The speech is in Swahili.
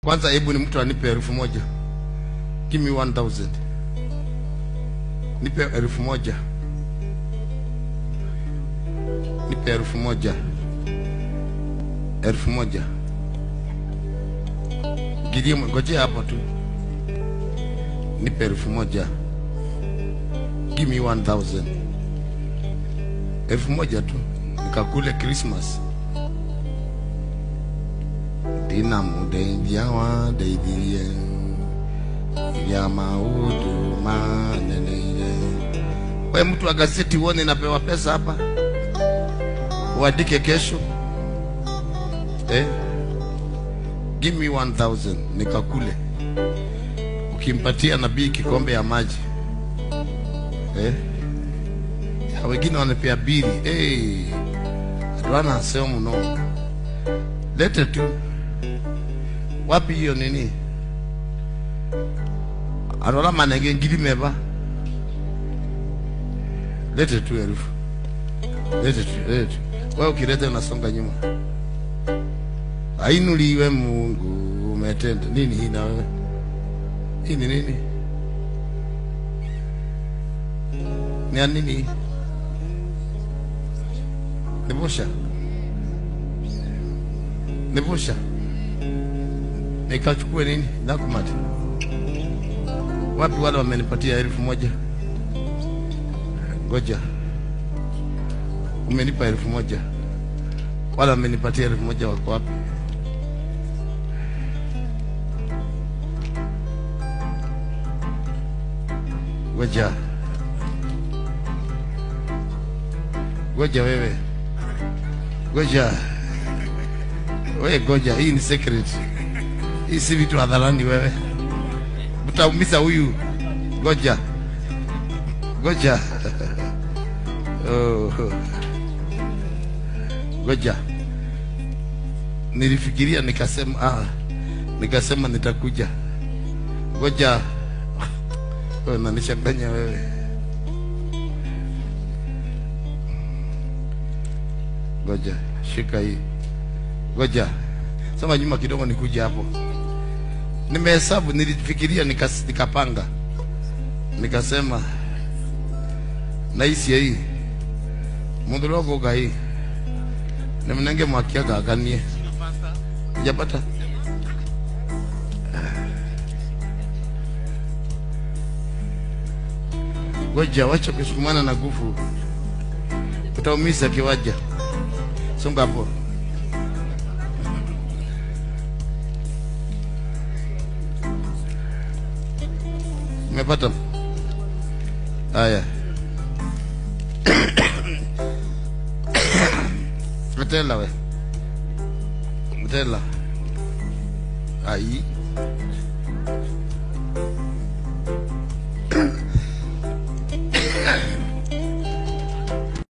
Kwanza hebu ni mtu anipe elfu moja. Give me 1000. Nipe elfu moja. Nipe elfu moja. Elfu moja. Gideon, ngojea hapo tu. Nipe elfu moja. Give me 1000. Elfu moja tu nikakule Christmas. Ndina mudeithia wa ndeithirie iria maudu maneneire. We mtu wa gazeti uone napewa pesa hapa, uandike kesho eh? Give me 1000 nikakule. Ukimpatia nabii kikombe ya maji eh? Ya wengine wanapea bili hey. Adwana sio mno, lete tu. Wapi hiyo nini? Arola manenge ngiri meba, lete tu elfu, lete tu, lete tu. Wewe ukileta unasonga nyuma. Ainuliwe Mungu, umetenda nini hii na wewe? Hii ni nini? Ni ya nini hii? Nivusha, nivusha, nikachukue nini? Nakumati wapi? Wale wamenipatia elfu moja. Ngoja, umenipa elfu moja, wale wamenipatia elfu moja wako wapi? Ngoja, ngoja wewe Goja. We goja, hii ni secret. Hii si vitu hadharani wewe. Utaumiza huyu. Goja. Goja. Oh. Goja. Nilifikiria nikasema ah, nikasema nitakuja. Goja. Wewe unanishanganya wewe. Ngoja, shika hii. Ngoja. Sema nyuma kidogo nikuja hapo. Nimehesabu, nilifikiria nikas, nikapanga. Nikasema naisi hii. Mundu logo ga hii. Nimnenge mwakia gaganie. Hujapata? Ngoja, wacha kusukumana na nguvu. Utaumiza kiwaja. Songa hapo. Umepata? Haya. Mtela we. Mtela. Ai.